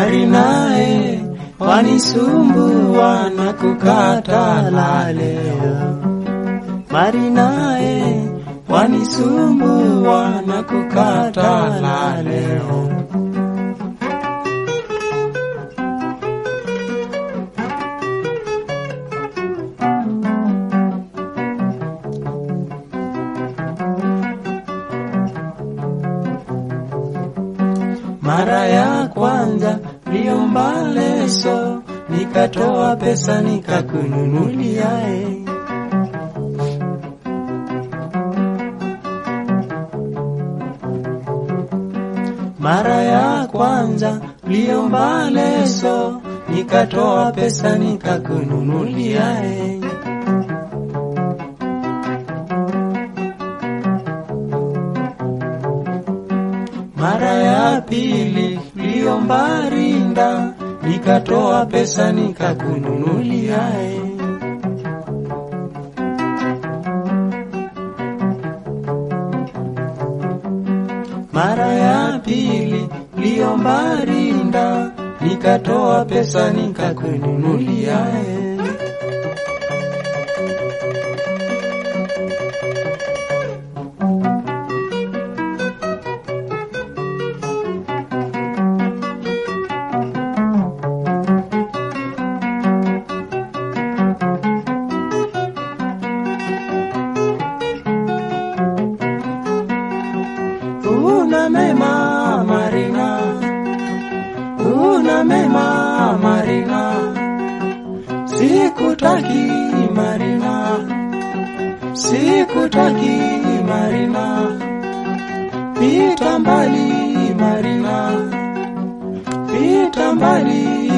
Marinae wanisumbua na kukata la leo. Marinae wanisumbua na kukata la leo. Mara ya kwanza liomba leso, nikatoa pesa nikakununuliae. Mara ya kwanza liomba leso, nikatoa pesa nikakununuliae. Mara ya pili liomba rinda, nikatoa pesa nikakununuliae. Mara ya pili liomba rinda, nikatoa pesa nikakununuliae. Una mema Marina, una mema Marina, sikutaki Marina, sikutaki Marina, pita mbali Marina, pita mbali